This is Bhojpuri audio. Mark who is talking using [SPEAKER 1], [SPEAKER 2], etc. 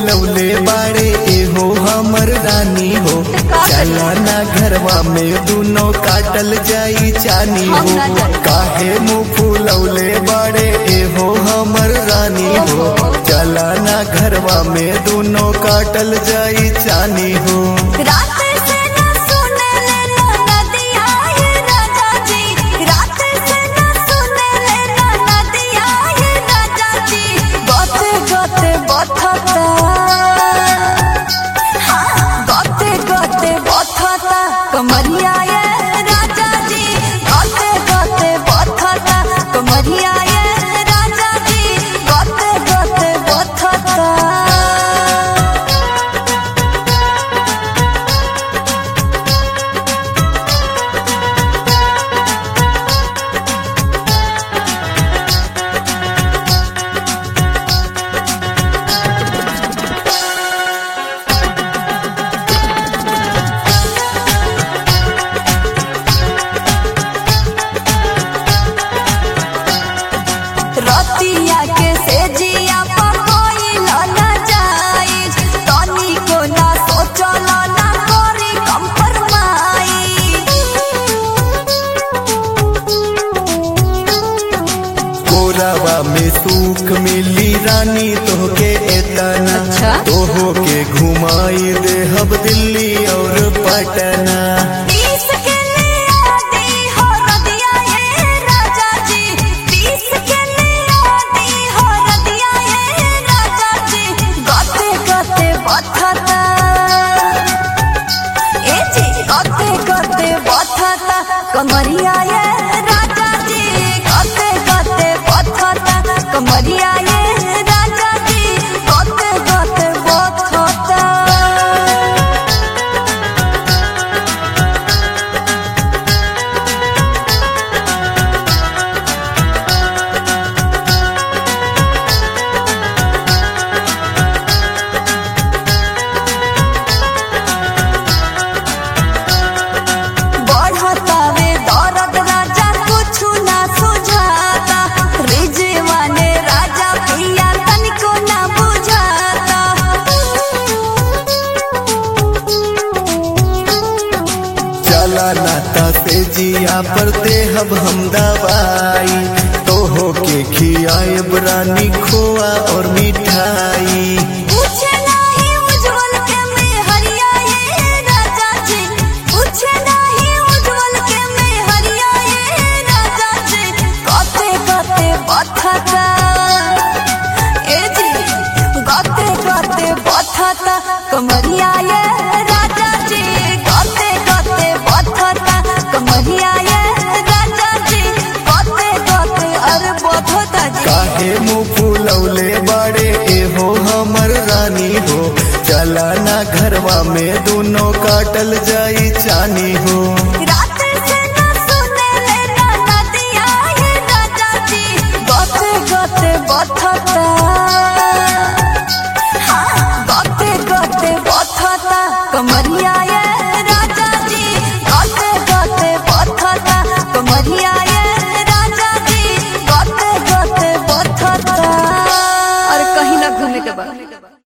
[SPEAKER 1] फूलौले बाड़े एहो हमर रानी हो चला ना घरवा में दुनो काटल जाई चानी
[SPEAKER 2] हम
[SPEAKER 1] हो
[SPEAKER 2] ना जाई।
[SPEAKER 1] काहे मुँह फूलौले बाड़े एहो हमर रानी हो चला ना घरवा में दुनो काटल जाई चानी हो
[SPEAKER 2] रात से न सुने ले ना नदिया ये राजा जी रात से न सुने ले ना नदिया ये राजा जी गोते गोते बथता हाँ गोते गोते बथता कमरिया ये राजा जी गोते गोते बथता कमरिया ये राजा जी गोते गोते बथता रतिया के सेजिया पर कोई न जाई तनी को ना सोचल ना करी
[SPEAKER 1] कोरावा में सूख मिली रानी तोहके एतना
[SPEAKER 2] अच्छा।
[SPEAKER 1] तोहो के घुमाई दे हब दिल्ली और पटना
[SPEAKER 2] पीस के लिया दी हो रदिया ये राजा जी पीस के लिया दी हो रदिया ये राजा जी गते गते बथता ए जी गते गते बथता कमरिया ये राजा जी गते गते बथता कमरिया ये राजा जी गते गते बथता बढ़तावे दर्द राजा कुछु ना सुझाता रिजवाने राजा पिया तनिको ना बुझाता
[SPEAKER 1] चला नाता से जिया पर दे हब हम दवाई तोहो के खियाए रानी खोआ और मिठाई
[SPEAKER 2] पूछे नहीं उज्जवल के में हरिया ये राजा जी पूछे नहीं उज्जवल के में हरिया ये राजा जी कते कते बथता ए जी गते गते बथता कमरिया ये राजा जी गते गते बथता कमरिया ये राजा जी गते गते अरे बथता जी
[SPEAKER 1] काहे मुँह फूलौले बाड़े एहो हमर रानी हो चला ना घरवा में दोनों काटल जाई चानी हो
[SPEAKER 2] रात से न सुने ले ना नदिया ये राजा जी गते गते बथता हाँ गते गते बथता कमरिया ये राजा जी गते गते बथता कमरिया ये राजा जी गते गते बथता और कहीं ना घूमे के बाद